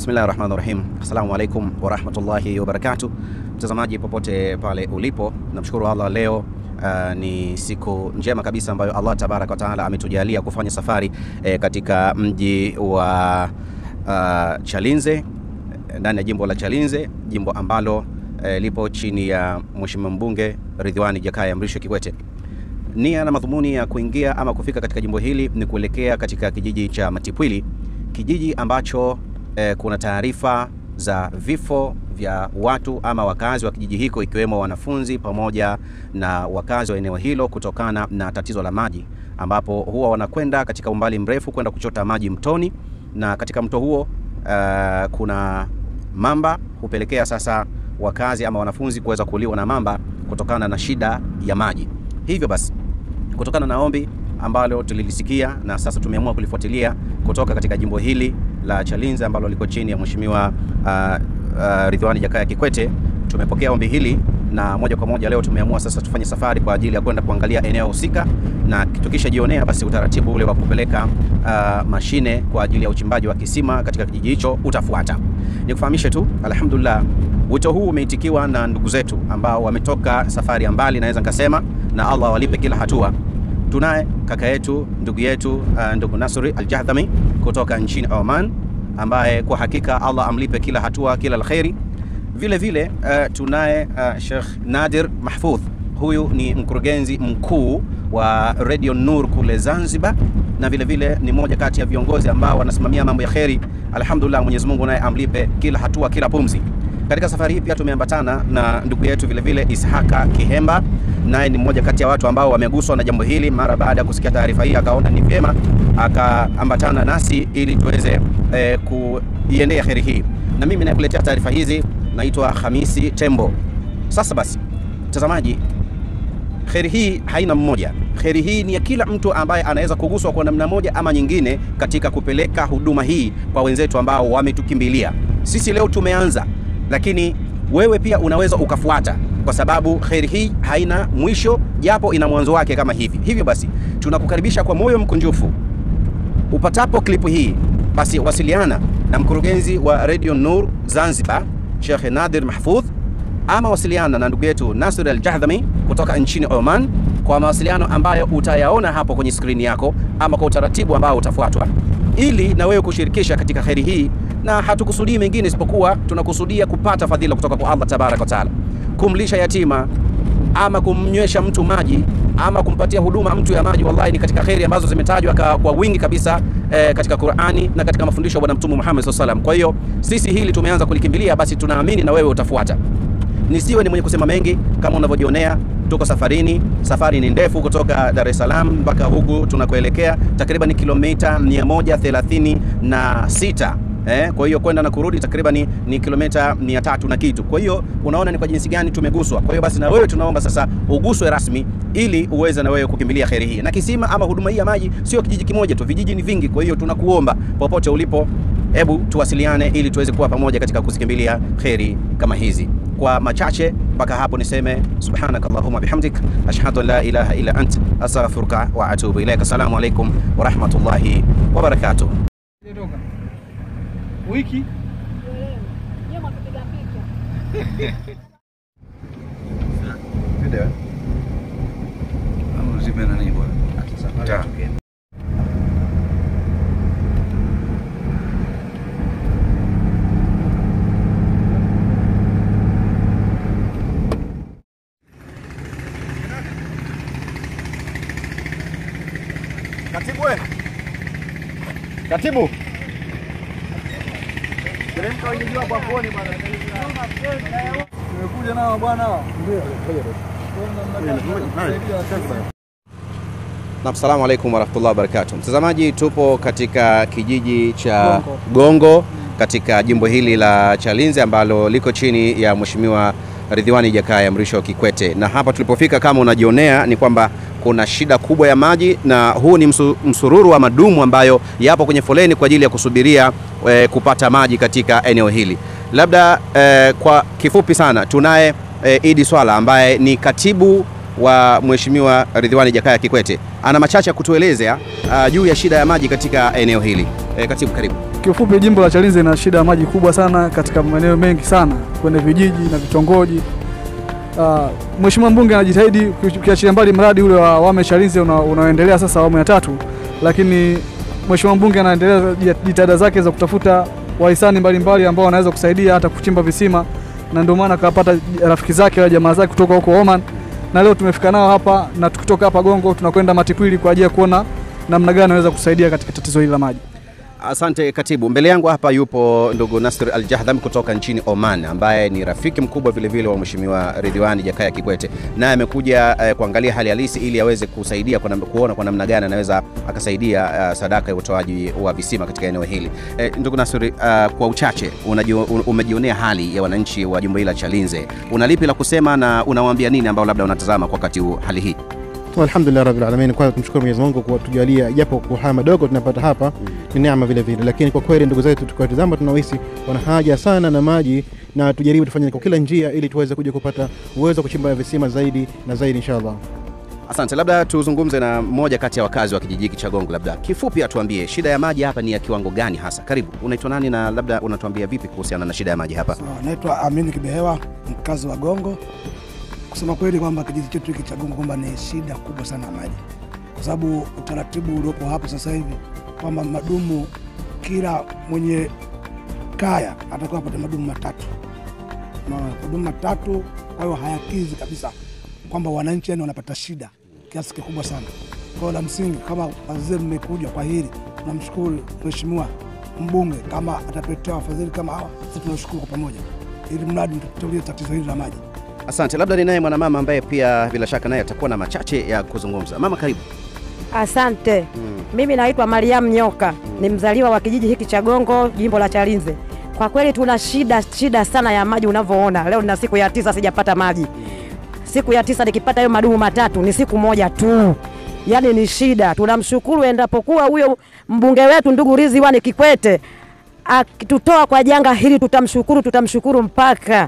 Bismillahi rahmani rahim. Assalamu alaikum warahmatullahi wabarakatuh. Mtazamaji popote pale ulipo, namshukuru Allah leo uh, ni siku njema kabisa ambayo Allah tabaraka wa taala ametujalia kufanya safari eh, katika mji wa uh, Chalinze ndani ya jimbo la Chalinze, jimbo ambalo eh, lipo chini ya Mheshimiwa mbunge Ridhiwani Jakaya Mrisho Kikwete. Nia na madhumuni ya kuingia ama kufika katika jimbo hili ni kuelekea katika kijiji cha Matipwili, kijiji ambacho eh, kuna taarifa za vifo vya watu ama wakazi wa kijiji hiko ikiwemo wanafunzi pamoja na wakazi wa eneo hilo kutokana na tatizo la maji, ambapo huwa wanakwenda katika umbali mrefu kwenda kuchota maji mtoni, na katika mto huo uh, kuna mamba hupelekea sasa wakazi ama wanafunzi kuweza kuliwa na mamba kutokana na shida ya maji. Hivyo basi kutokana na ombi ambalo tulilisikia na sasa tumeamua kulifuatilia kutoka katika jimbo hili la Chalinze ambalo liko chini ya Mheshimiwa uh, uh, Ridhiwani Jakaya Kikwete, tumepokea ombi hili na moja kwa moja leo tumeamua sasa tufanye safari kwa ajili ya kwenda kuangalia eneo husika, na tukishajionea basi utaratibu ule wa kupeleka uh, mashine kwa ajili ya uchimbaji wa kisima katika kijiji hicho utafuata. Nikufahamishe tu, alhamdulillah, wito huu umeitikiwa na ndugu zetu ambao wametoka safari ya mbali, naweza nikasema, na Allah awalipe kila hatua. Tunaye kaka yetu ndugu yetu uh, ndugu Nasri Al-Jahdami kutoka nchini Oman ambaye kwa hakika Allah amlipe kila hatua kila la kheri. Vile vile uh, tunaye uh, Sheikh Nadir Mahfudh, huyu ni mkurugenzi mkuu wa Radio Nur kule Zanzibar, na vile vile ni mmoja kati ya viongozi ambao wanasimamia mambo ya kheri. Alhamdulillah, Mwenyezi Mungu naye amlipe kila hatua kila pumzi. Katika safari hii pia tumeambatana na ndugu yetu vile vile Ishaka Kihemba, naye ni mmoja kati ya watu ambao wameguswa na jambo hili. Mara baada ya kusikia taarifa hii, akaona ni vyema akaambatana nasi ili tuweze eh, kuiendea kheri hii, na mimi nakuletea taarifa hizi naitwa Hamisi Tembo. Sasa basi, mtazamaji, kheri hii haina mmoja. Kheri hii ni ya kila mtu ambaye anaweza kuguswa kwa namna moja ama nyingine katika kupeleka huduma hii kwa wenzetu ambao wametukimbilia. Sisi leo tumeanza, lakini wewe pia unaweza ukafuata, kwa sababu kheri hii haina mwisho, japo ina mwanzo wake kama hivi. Hivyo basi, tunakukaribisha kwa moyo mkunjufu. Upatapo klipu hii, basi wasiliana na mkurugenzi wa Radio Nur Zanzibar Sheikh Nadir Mahfudh ama wasiliana na ndugu yetu Nasir Al-Jahdami kutoka nchini Oman kwa mawasiliano ambayo utayaona hapo kwenye skrini yako ama kwa utaratibu ambao utafuatwa ili na wewe kushirikisha katika kheri hii, na hatukusudii mengine isipokuwa tunakusudia kupata fadhila kutoka kwa Allah tabaraka wa taala, kumlisha yatima ama kumnywesha mtu maji ama kumpatia huduma mtu ya maji, wallahi ni katika kheri ambazo zimetajwa kwa wingi kabisa eh, katika Qur'ani na katika mafundisho ya Bwana Mtume Muhammad sallallahu alaihi wasallam. Kwa hiyo sisi hili tumeanza kulikimbilia, basi tunaamini na wewe utafuata. Nisiwe ni mwenye kusema mengi, kama unavyojionea tuko safarini. Safari ni ndefu kutoka Dar es Salaam mpaka huku tunakoelekea, takriban kilomita 136 Eh, kwa hiyo kwenda na kurudi takriban ni, ni kilomita 300 na kitu. Kwa hiyo unaona ni kwa jinsi gani tumeguswa. Kwa hiyo basi na wewe tunaomba sasa uguswe rasmi ili uweze na wewe kukimbilia kheri hii. Na kisima ama huduma hii ya maji sio kijiji kimoja tu, vijiji ni vingi. Kwa hiyo tunakuomba popote ulipo, hebu tuwasiliane ili tuweze kuwa pamoja katika kuzikimbilia kheri kama hizi. Kwa machache mpaka hapo niseme subhanaka allahumma bihamdik ashhadu an la ilaha illa ant astaghfiruka wa atubu ilaik. Assalamu alaikum wa rahmatullahi wa barakatuh. Wiki Katibu, we. Katibu. Nimekuja nao bwana. Ndio. Naam, salamu alaikum warahmatullahi wabarakatuh. Mtazamaji, tupo katika kijiji cha Gongo. Gongo katika jimbo hili la Chalinze ambalo liko chini ya Mheshimiwa Ridhiwani Jakaya Mrisho Kikwete, na hapa tulipofika, kama unajionea, ni kwamba kuna shida kubwa ya maji, na huu ni msu, msururu wa madumu ambayo yapo kwenye foleni kwa ajili ya kusubiria eh, kupata maji katika eneo hili. Labda eh, kwa kifupi sana tunaye eh, Idi Swala ambaye ni katibu wa Mheshimiwa Ridhiwani Jakaya Kikwete ana machache ya kutuelezea uh, juu ya shida ya maji katika eneo hili. E, katibu karibu. Kiufupi, jimbo la Chalinze lina shida ya maji kubwa sana katika maeneo mengi sana kwenye vijiji na vitongoji. Uh, Mheshimiwa mbunge anajitahidi ukiachilia mbali mradi ule wa Wame Chalinze una, unaoendelea sasa awamu ya tatu, lakini Mheshimiwa mbunge anaendelea jitihada zake za kutafuta wahisani mbalimbali ambao wanaweza kusaidia hata kuchimba visima, na ndio maana akapata rafiki zake wa jamaa zake kutoka huko Oman, na leo tumefika nao hapa, na tukitoka hapa Gongo tunakwenda Matikwili kwa ajili ya kuona namna gani anaweza kusaidia katika tatizo hili la maji. Asante katibu. Mbele yangu hapa yupo ndugu Nasir Al Jahdham kutoka nchini Oman, ambaye ni rafiki mkubwa vile vile wa Mheshimiwa Ridhiwani Jakaya Kikwete, naye amekuja eh, kuangalia hali halisi ili aweze kusaidia kwa nam- kuona kwa namna gani anaweza akasaidia eh, sadaka ya utoaji wa visima katika eneo hili. Eh, ndugu Nasir, eh, kwa uchache unajio, un- umejionea hali ya wananchi wa jimbo hili la Chalinze, una lipi la kusema na unawaambia nini ambao labda unatazama kwa wakati huu hali hii? Alhamdulillah rabbil alamin, kwanza tumshukuru Mwenyezi Mungu kwa kutujalia japo kwa haya madogo tunapata hapa ni neema vile vile, lakini kwa kweli ndugu zetu tukiwatizama tunahisi wana haja sana na maji, na tujaribu tufanye kwa kila njia ili tuweze kuja kupata uwezo wa kuchimba visima zaidi na zaidi inshallah. Asante, labda tuzungumze na mmoja kati ya wakazi wa kijiji hiki cha Gongo, labda kifupi atuambie shida ya maji hapa ni ya kiwango gani hasa? Karibu, unaitwa nani na labda unatuambia vipi kuhusiana na shida ya maji hapa? So, naitwa Amini Kibehewa, mkazi wa Gongo. Kusema kweli kwamba kijiji chetu hiki cha Gongo kwamba ni shida kubwa sana ya maji, kwa sababu utaratibu uliopo hapo sasa hivi kwamba madumu, kila mwenye kaya atakuwa apate madumu matatu, Unaona, madumu matatu. Kwa hiyo hayakizi kabisa kwamba wananchi yani wanapata shida kiasi kikubwa sana. Kwa hiyo la msingi, kama wazee mmekuja kwa hili, tunamshukuru mheshimiwa mbunge kama atapetea wafadhili kama hawa, sisi tunashukuru kwa pamoja, ili mradi tutulie tatizo hili la maji. Asante, labda ninaye mwanamama ambaye pia bila shaka naye atakuwa na machache ya kuzungumza. Mama, karibu. Asante. Mimi naitwa Mariam Nyoka, ni mzaliwa wa kijiji hiki cha Gongo, jimbo la Chalinze. Kwa kweli tuna shida shida sana ya maji unavyoona. Leo nina siku ya tisa sijapata maji. Siku ya tisa nikipata hayo madumu matatu ni siku moja tu. Yaani ni shida. Tunamshukuru endapokuwa huyo mbunge wetu ndugu Ridhiwani Kikwete akitutoa kwa janga hili, tutamshukuru, tutamshukuru mpaka.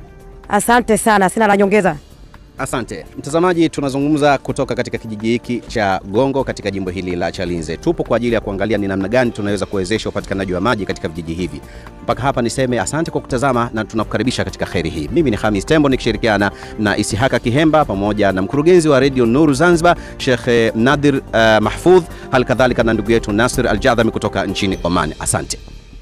Asante sana, sina la nyongeza. Asante mtazamaji, tunazungumza kutoka katika kijiji hiki cha Gongo katika jimbo hili la Chalinze. Tupo kwa ajili ya kuangalia ni namna gani tunaweza kuwezesha upatikanaji wa maji katika vijiji hivi. Mpaka hapa niseme asante kwa kutazama na tunakukaribisha katika kheri hii. Mimi ni Hamis Tembo nikishirikiana na Isihaka Kihemba pamoja na mkurugenzi wa redio Nuru Zanzibar Sheikh Nadir uh, Mahfudh, hali kadhalika na ndugu yetu Nasir Al Jadhami kutoka nchini Oman. Asante.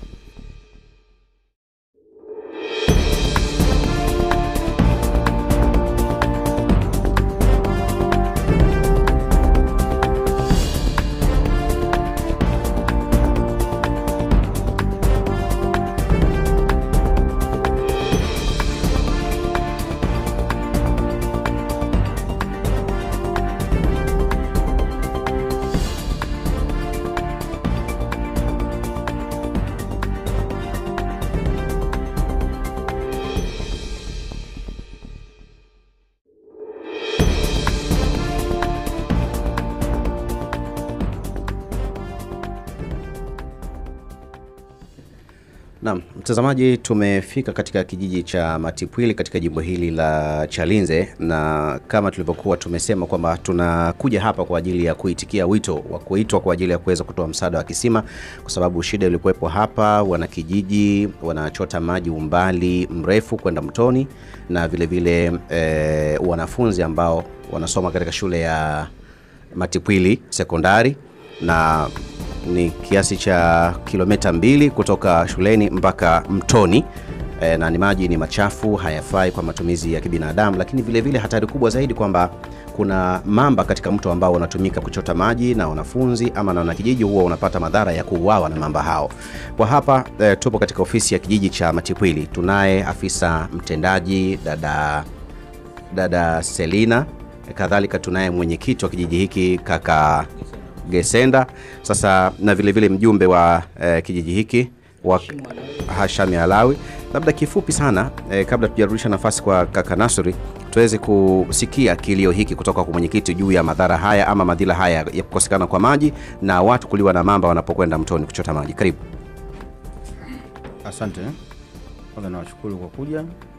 Naam, mtazamaji, tumefika katika kijiji cha Matipwili katika jimbo hili la Chalinze, na kama tulivyokuwa tumesema kwamba tunakuja hapa kwa ajili ya kuitikia wito wa kuitwa kwa ajili ya kuweza kutoa msaada wa kisima, kwa sababu shida ilikuwepo hapa, wanakijiji wanachota maji umbali mrefu kwenda mtoni, na vile vile eh, wanafunzi ambao wanasoma katika shule ya Matipwili sekondari na ni kiasi cha kilomita mbili kutoka shuleni mpaka mtoni e, na ni maji ni machafu, hayafai kwa matumizi ya kibinadamu, lakini vile vile hatari kubwa zaidi kwamba kuna mamba katika mto ambao unatumika kuchota maji na wanafunzi ama na wanakijiji huwa unapata madhara ya kuuawa na mamba hao. Kwa hapa e, tupo katika ofisi ya kijiji cha Matipwili, tunaye afisa mtendaji dada dada Selina, kadhalika tunaye mwenyekiti wa kijiji hiki kaka Gesenda, sasa na vile vile mjumbe wa eh, kijiji hiki wa Hashami Alawi. Labda kifupi sana eh, kabla tujarudisha nafasi kwa kaka Nasri, tuweze kusikia kilio hiki kutoka kwa mwenyekiti juu ya madhara haya ama madhila haya ya kukosekana kwa maji na watu kuliwa na mamba wanapokwenda mtoni kuchota maji. Karibu. Asante. Kwanza nawashukuru kwa kuja,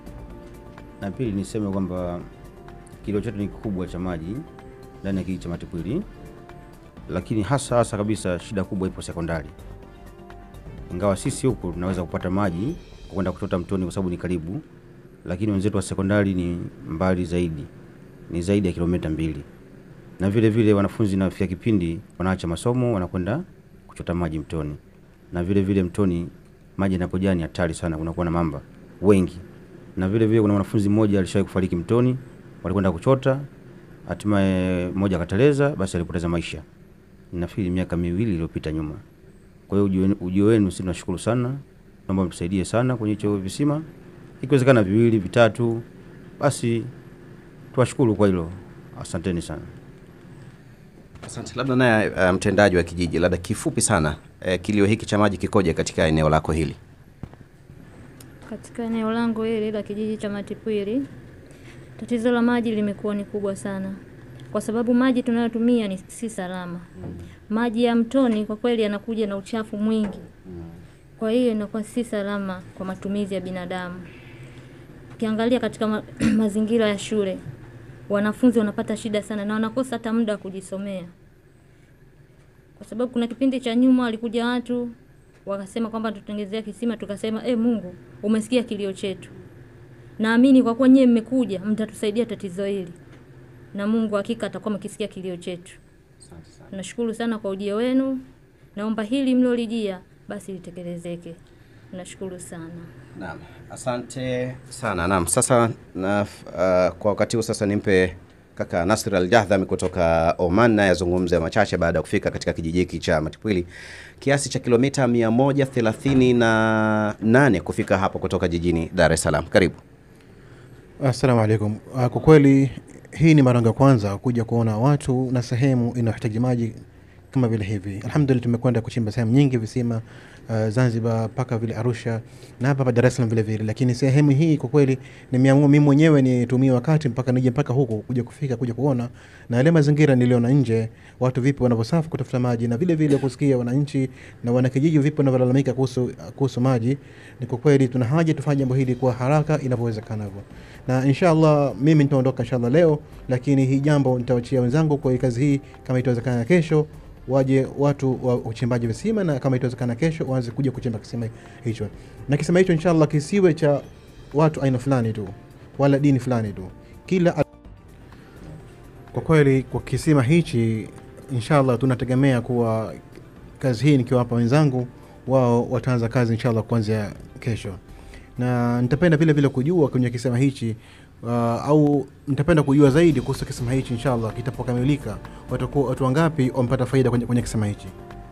na pili niseme kwamba kilio chetu ni kikubwa cha maji ndani ya kijiji cha Matipwili, lakini hasa hasa kabisa shida kubwa ipo sekondari. ingawa sisi huku tunaweza kupata maji kwa kwenda kuchota mtoni kwa sababu ni karibu, lakini wenzetu wa sekondari ni mbali zaidi, ni zaidi ya kilomita mbili, na vile vile wanafunzi nafika kipindi wanaacha masomo wanakwenda kuchota maji mtoni, na vile vile mtoni maji yanapojaa ni hatari sana, kunakuwa na mamba wengi, na vile vile kuna mwanafunzi mmoja alishawahi kufariki mtoni, walikwenda kuchota, hatimaye mmoja akateleza, basi alipoteza maisha. Nafikiri miaka miwili iliyopita nyuma. Kwa hiyo ujio wenu- ujio wenu sisi tunashukuru sana, naomba mtusaidie sana kwenye hicho visima, ikiwezekana viwili vitatu, basi tuwashukuru kwa hilo. Asanteni sana. Asante. Labda naye uh, mtendaji wa kijiji, labda kifupi sana uh, kilio hiki cha maji kikoje katika eneo lako hili? Katika eneo langu hili la kijiji cha Matipwili, tatizo la maji limekuwa ni kubwa sana, kwa sababu maji tunayotumia ni si salama. Maji ya mtoni kwa kweli yanakuja na uchafu mwingi, kwa hiyo inakuwa si salama kwa matumizi ya binadamu. Ukiangalia katika ma mazingira ya shule, wanafunzi wanapata shida sana na wanakosa hata muda wa kujisomea, kwa sababu kuna kipindi cha nyuma walikuja watu wakasema kwamba tutengezea kisima, tukasema e, Mungu umesikia kilio chetu. Naamini kwa kuwa nyie mmekuja, mtatusaidia tatizo hili, na Mungu hakika atakuwa mkisikia kilio chetu. Nashukuru sana kwa ujio wenu, naomba hili mlolijia basi litekelezeke. Nashukuru sana. Naam, asante sana. Naam, sasa na, uh, kwa wakati huu sasa nimpe kaka Nasr Al Jahdhami kutoka Oman naye azungumze machache baada ya kufika katika kijiji hiki cha Matipwili, kiasi cha kilomita 138 kufika hapo kutoka jijini Dar es Salaam. Karibu. Assalamu alaikum. Ah, Kwa kweli hii ni mara yangu ya kwanza kuja kuona watu na sehemu inayohitaji maji kama vile hivi. Alhamdulillah, tumekwenda kuchimba sehemu nyingi visima uh, Zanzibar mpaka vile Arusha na hapa hapa Dar es Salaam vile vile, lakini sehemu hii kwa kweli nimeamua mimi mwenyewe nitumie wakati mpaka nije mpaka huku kuja kufika kuja kuona na yale mazingira niliona nje, watu vipi wanavyosafu kutafuta maji na vile vile kusikia wananchi na wanakijiji vipi wanavyolalamika kuhusu kuhusu maji. Ni kwa kweli tuna haja tufanye jambo hili kwa haraka inavyowezekanavyo, na inshallah mimi nitaondoka inshallah leo, lakini hii jambo nitawachia wenzangu kwa kazi hii, kama itawezekana kesho waje watu wa uchimbaji visima na kama itawezekana kesho waanze kuja kuchimba kisima hicho, na kisima hicho inshallah kisiwe cha watu aina fulani tu wala dini fulani tu, kila kwa kweli kwa kisima hichi inshallah tunategemea kuwa kazi hii nikiwapa wenzangu wao wataanza kazi inshallah kuanzia kesho, na nitapenda vile vile kujua kwenye kisima hichi uh, au nitapenda kujua zaidi kuhusu kisima hichi inshallah kitapokamilika, watakuwa watu wangapi wamepata faida kwenye, kwenye kisima hichi.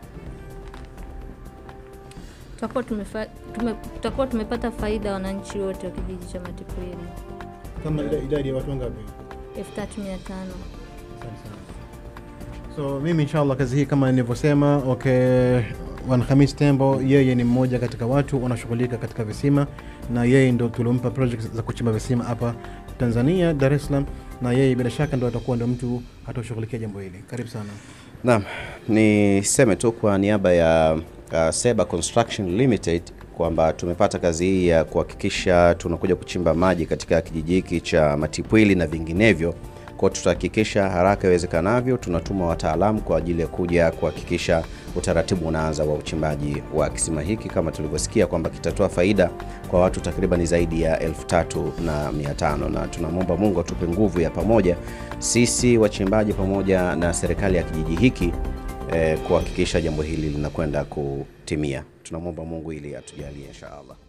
Tutakuwa tumefa, tume, tutakuwa tumepata faida wananchi wote wa kijiji cha Matipwili Kama idadi ya watu wangapi? elfu tatu mia tano. So mimi inshallah kazi hii kama nilivyosema, okay, Bwana Hamis Tembo yeye ni mmoja katika watu wanashughulika katika visima, na yeye ndo tulimpa project za kuchimba visima hapa Tanzania, Dar es Salaam, na yeye bila shaka ndo atakuwa ndo mtu atashughulikia jambo hili. Karibu sana. Naam, niseme tu kwa niaba ya uh, Seba Construction Limited kwamba tumepata kazi hii ya kuhakikisha tunakuja kuchimba maji katika kijiji hiki cha Matipwili na vinginevyo. Kwa tutahakikisha haraka iwezekanavyo tunatuma wataalamu kwa ajili ya kuja kuhakikisha utaratibu unaanza wa uchimbaji wa kisima hiki kama tulivyosikia kwamba kitatoa faida kwa watu takriban zaidi ya elfu tatu na mia tano na tunamwomba Mungu atupe nguvu ya pamoja sisi wachimbaji pamoja na serikali ya kijiji hiki eh, kuhakikisha jambo hili linakwenda kutimia. Tunamwomba Mungu ili atujalie insha Allah.